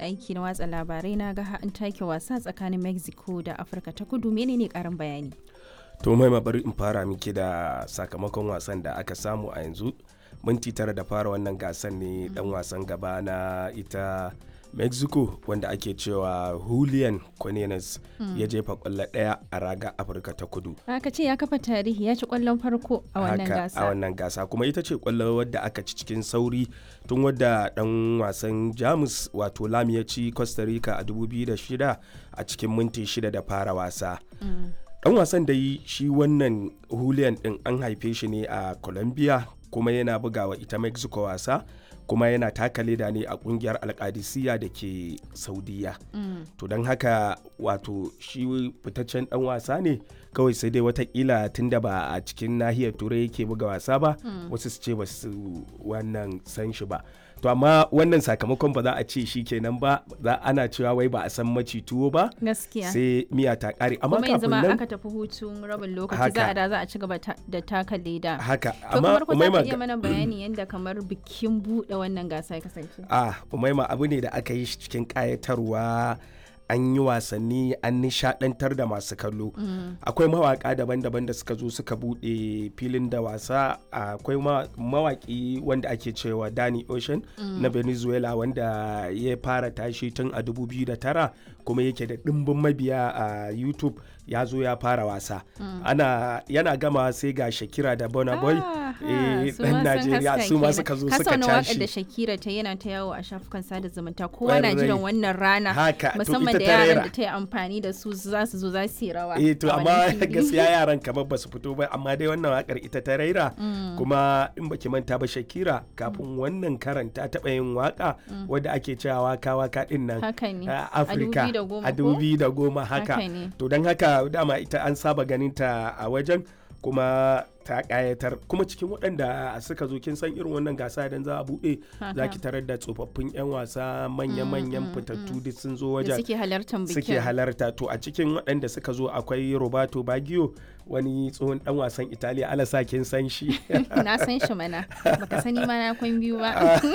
aiki na watsa labarai na ga an take wasa tsakanin Mexico da Afirka ta kudu menene karin bayani? To mai bari in fara miki da sakamakon wasan da aka samu a yanzu minti tara da fara wannan gasan ne dan wasan gaba na ita mexico wanda ake cewa julian cornelius ya jefa kwallo daya a raga afirka ta kudu Aka ce ya kafa tarihi ya ci kwallon farko a wannan Haka, gasa. a wannan gasa kuma ita ce kwallo wadda aka ci cikin sauri tun wadda dan wasan jamus wato lam ya ci costa rica a 2006 a cikin minti shida da fara wasa dan wasan da yi shi wannan julian din an haife shi ne a colombia kuma yana bugawa ita mexico wasa kuma yana taka leda ne a kungiyar alkadisiya da ke saudiya to don haka wato shi fitaccen dan wasa ne kawai sai dai watakila tunda ba a cikin nahiyar turai yake buga wasa ba wasu su ce ba su wannan san shi ba to amma wannan sakamakon ba za a ce shi kenan ba za ana cewa wai ba a san maci tuwo ba Gaskiya. sai miya ta kare amma Kuma yanzu kafin ma nan aka tafi hutun rabin lokaci Haka. za a da za a ci gaba ta- da taka leda. haka To amma kamar ku za Umaima ka iya mana bayani yadda kamar bikin buɗe wannan gasa ya kasance. ah umaima abu ne da aka yi shi cikin kayatarwa an yi wasanni an nishadantar da masu kallo akwai mawaka daban-daban da suka zo suka bude filin da wasa akwai ma- mawaki wanda ake cewa Danny Ocean na Venezuela wanda ya fara tashi tun a 2009 kuma yake da ɗimbin mabiya a YouTube ya zo ya fara wasa ana yana gama sai ga Shakira da Burna Boy Ah, eh, su dan ma sun Najeriya haska su ma kenan. suka zo Ka suka sauna waƙar da tashi Shakira ta yana ta yawo a shafukan sada zumunta kowa na Ƙwarai. jiran wannan rana Haka, to musamman ita da ta yaran rera. da ta yi amfani da su za su zo za su yi rawa. eh to a amma wannan fili. gaskiya yaran kamar ba su fito ba amma dai wannan wakar ita ta raira kuma in baki manta ba Shakira kafin wannan karan ta taɓa yin waka wadda ake cewa waka waka din nan Haka ne. a A Afirka 2010 a ko? 2010 haka Haka ne. to don haka dama ita an saba ganin ta a wajen kuma ta kayatar kuma cikin waɗanda suka zo kin san irin wannan gasa idan za a buɗe za Haka. ki tarar da tsofaffin 'yan wasa manya-manyan fitattu duk sun zo da wajen suke halartar bikin. suke halarta to a cikin waɗanda suka zo akwai roberto baggio wani tsohon dan wasan italiya alasa kin san shi na san shi mana baka sani ma na kwan biyu ba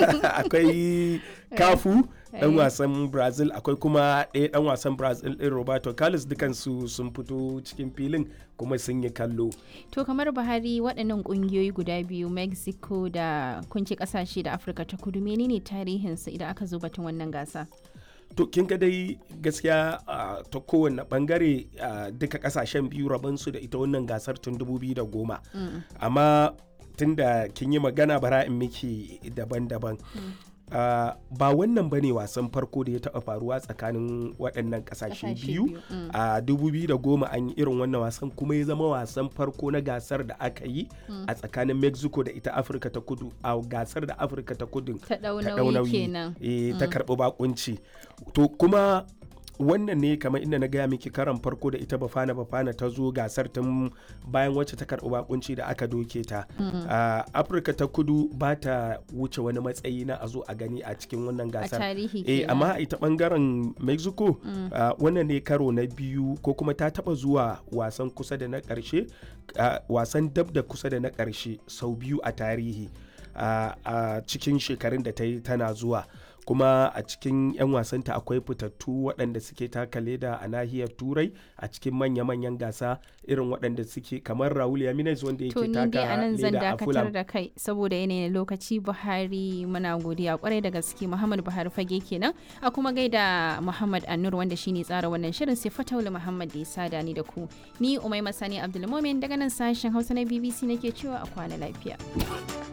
akwai kafu dan Eh. wasan brazil akwai kuma ɗaya dan wasan brazil ɗin roberto carlos dukansu sun fito cikin filin kuma sun yi kallo to kamar buhari waɗannan ƙungiyoyi guda biyu mexico da kunci ƙasashe da afirka ta kudu menene tarihinsu idan aka zo batun wannan gasa to kin ga dai gaskiya ah, ta kowane bangare ah, duka kasashen biyu rabansu da ita wannan gasar tun 2010 amma tun da kin yi magana bara in miki daban-daban Ah, ba wannan ba ne wasan farko da ya taɓa faruwa tsakanin waɗannan ƙasashe Ƙasashe biyu biyu, mm. a 2010 an yi irin wannan wasan kuma ya zama wasan farko na gasar da aka yi a tsakanin mexico da ita afirka ta kudu a gasar da afirka ta kudu ta ɗau ta ɗau nauyi kenan eh, ta karɓi bakunci to kuma wannan ne kamar inda na gaya miki karan farko da ita bafana bafana ta zo gasar tun bayan wacce ta karɓi bakunci da aka doke ta a afirka ta kudu ba ta wuce wani matsayi na a zo a gani a cikin wannan a gasar tarihi eh kenan amma a ita bangaren mexico ah, wannan ne karo na biyu ko kuma ta taba zuwa wasan kusa da na karshe ah, wasan dab da kusa da na karshe sau biyu a tarihi ah, a cikin shekarun da ta yi tana zuwa kuma a cikin 'yan wasanta akwai fitattu waɗanda suke taka leda a nahiyar turai a cikin manya-manyan gasa irin waɗanda suke kamar raul yaminez wanda to yake ni dai taka anan zan leda a dakatar fulham da kai saboda yanayin lokaci buhari muna godiya kwarai da gaske muhammad buhari fage kenan a kuma gaida muhammad annur wanda shine tsara wannan shirin sai fataula muhammad da ya sada ni da ku ni umai masani abdulmomin daga nan sashen hausa na bbc nake cewa a kwana lafiya